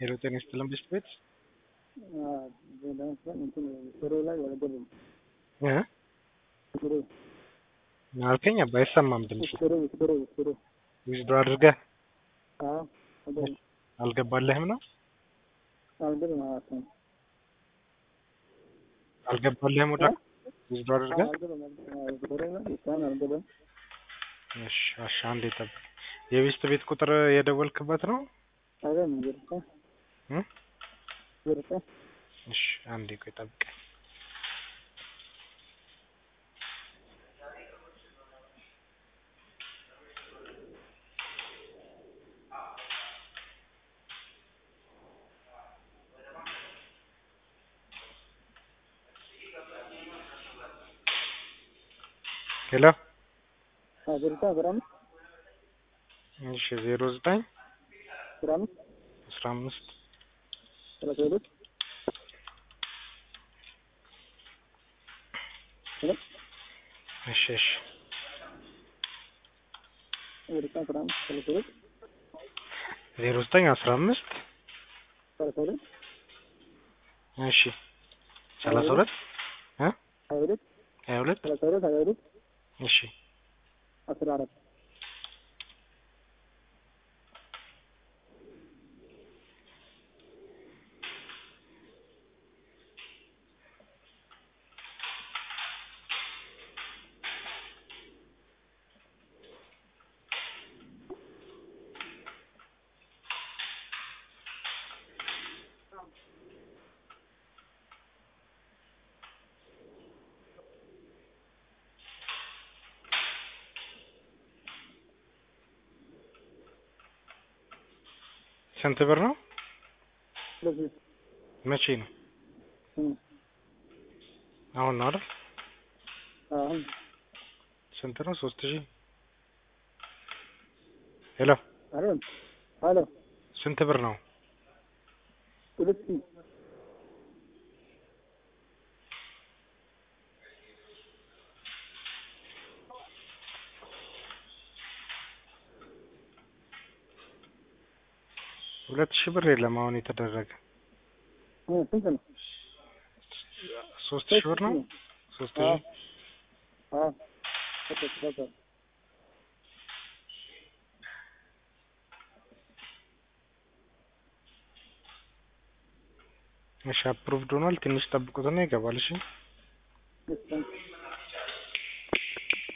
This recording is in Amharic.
ሄሎ ጤና ይስጥልን ብስት ቤት ሽሮ ላይ አልገባም። እ ሽሮ አልከኝ አባ አይሰማም ድምጽ ሽሮ ሽሮ ሽሮ ዊዝድሮ አድርገህ አዎ አልገባም አልገባልህም ነው አልገባም ማለት ነው። አልገባልህም ወደ ዊዝድሮ አድርገህ አልገባም ሽሮ ላይ እስካሁን አልገባም። እሺ እሺ አንዴ ጠብቅ የቤስት ቤት ቁጥር የደወልክበት ነው አይደለም ይርሳ እ ይርሳ እሺ አንዴ ቆይ ጠብቅ ሄሎ ይርሳ አስራ አምስት እሺ ዜሮ ዘጠኝ አስራ አምስት አስራ አምስት ሰላሳ ሁለት ሁለት እሺ እሺ ይርሳ አስራ አምስት ሰላሳ ሁለት ዜሮ ዘጠኝ አስራ አምስት ሰላሳ ሁለት እሺ ሰላሳ ሁለት እ ሀያ ሁለት ሀያ ሁለት ሰላሳ ሁለት ሀያ ሁለት እሺ አስራ አራት ስንት ብር ነው ስለዚህ መቼ ነው እ አሁን ነው አይደል አሁን ስንት ነው ሶስት ሺህ ሄሎ አይደለም ሄሎ ስንት ብር ነው ሁለት ሺህ ሁለት ሺህ ብር የለም አሁን የተደረገ እ ስንት ነው? ሶስት ሺህ ብር ነው ሶስት አዎ ሺህ አዎ በቃ በቃ እሺ አፕሩቭድ ሆኗል ትንሽ ጠብቁትና ይገባል እሺ እሺ